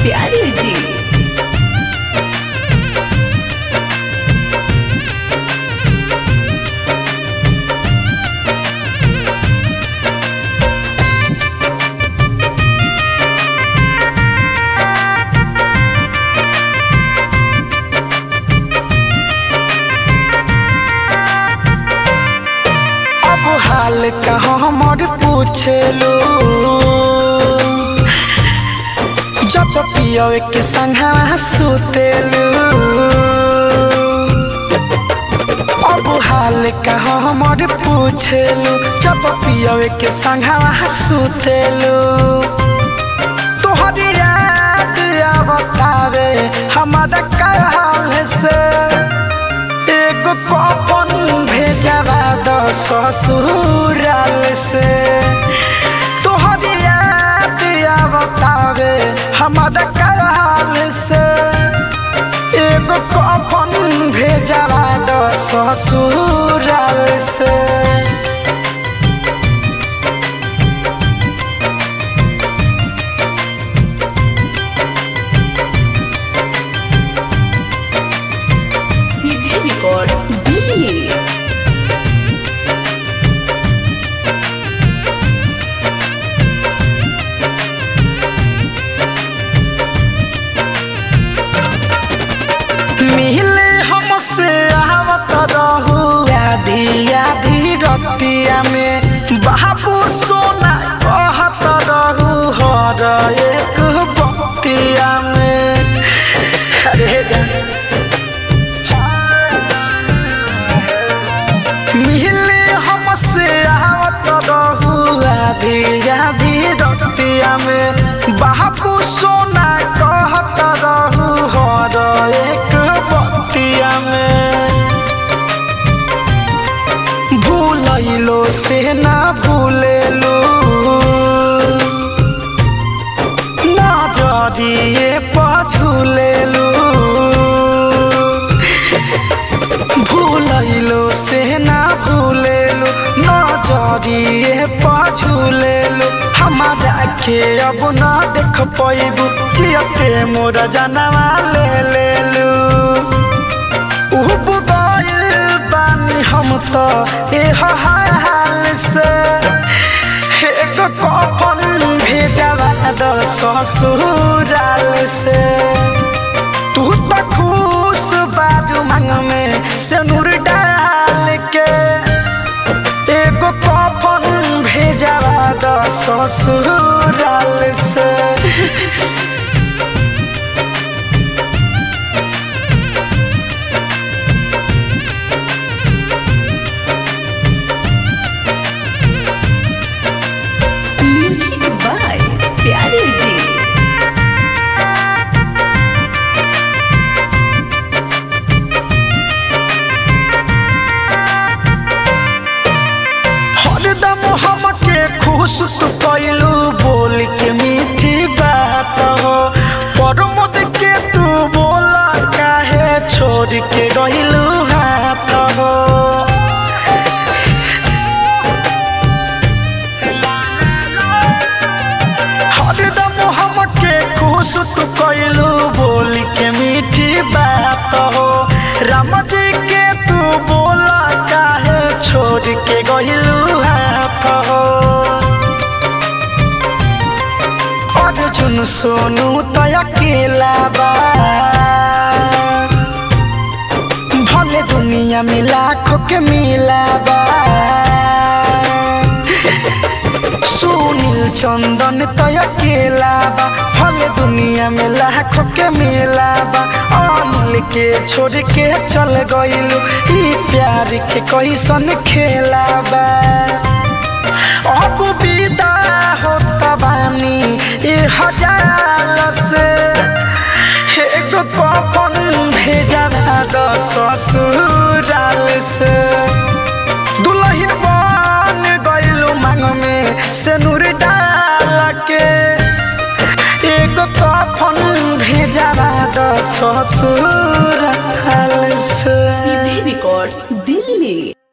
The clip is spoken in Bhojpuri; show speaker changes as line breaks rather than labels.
प्यारे जी
अब हाल का हमर पूछेलू जब पियवे के संघवा सुतेलू अब हाल का हमर पूछेलू जब पियवे के संघवा सुतेलू तोहरी याद आवतावे हमारा काल से एगो कपन भेजवा द ससुराल से तोहरी याद आवतावे हमारा काल से एगो कपन भेजवा द ससुराल से
सीधे रिकॉर्ड दिल्ली
मिले हमसे आवत रहू आधी आधी रतिया में बाबू सोना कहत रहू हर एक बतिया में अरे जान मिले हमसे आवत रहू आधी आधी रतिया में बाबू सोना कहत रहू हर एक बतिया में भूलैलो से ना भूलेलू ना जरिए पझुलेलू भूलैलो से ना भूलेलू नजरिए पझुलेलू हमारा के अब ना देख पैबू जियते मोर जनवा ले लेलू उब गइल बानी हम त ए हाल से एगो कफन भेजवा द ससुराल से तू त खुश बाबू मांग में सिनुर डाल के एगो कफन भेजवा द ससुराल से
म्यूजिक बाय प्यारे जी
हरदम हमके खुश तू कैलू बोल के मीठी बात हो परमद के तू बोला काहे छोड़ के गइलू हाथ हो हरदम हमके खुश तू कैलू बोल के मीठी बात हो राम जी के तू बोला काहे छोड़ के गइलू हाथ हो अर्जुन सोनू तो अकेला बा भले दुनिया में लाखों के मिला बा सुनील चंदन तो अकेला बा भले दुनिया में लाखों के मिला बा अनिल के छोड़ के चल गइलू ई प्यार के कैसन खेला बा अब विदा होता बानी ए हजार से एगो कफन भेजवा द ससुराल से दुल्हन बन गइलू मांग में सिनुर डाल के एगो कफन भेजवा द ससुराल से
सीधे रिकॉर्ड दिल्ली